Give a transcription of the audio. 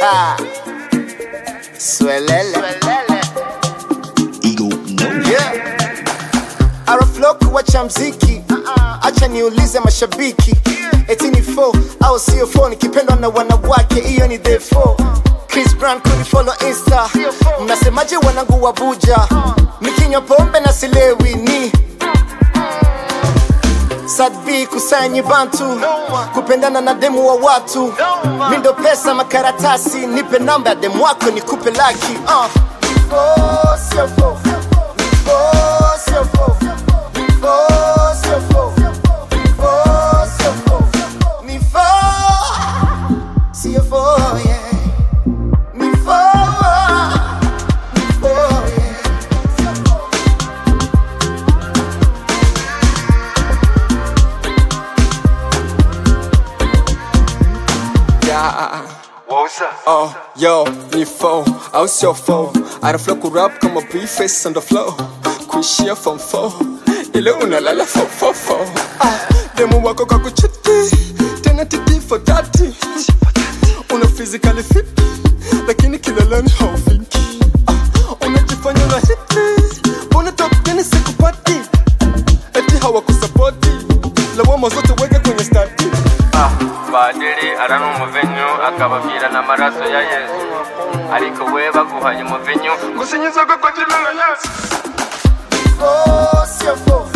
Swelele. Ego no. Yeah. Araflo kuwacha mziki acha niulize mashabiki eti ni 4 au sio 4 nikipendwa na wanawake hiyo ni the 4 Chris Brown kunifollow insta mnasemaje wanangu wa buja nikinywa pombe na silewi ni Sadbi kusanyi bantu kupendana na demu wa watu mindo pesa makaratasi nipe namba ya demu wako nikupe laki uh. Oh, sio fo. Oh, sio fo. Oh, sio fo. Oh, sio fo. Ni fo. Sio fo, yeah. Ni fo. Ni fo, yeah. Yeah. Oh, yo, ni foe, au sio foe Araflo kurap kama briefcase on the floor Kuishia form 4 Ile unalala for for for ah, Demu wako kwa kuchiti Tena titi for 30 Una physically fit Lakini kileleni haufiki ah, Unajifanya una hiti Una top teni sikupati Eti hawakusapoti Lawama zote weke kwenye stati Ah, padiri arana umuvinyu akababwira n'amaraso ya yesu ariko we baguhaye umuvinyu gusa inyizoga kwa jina la yesu Oh, sio fo.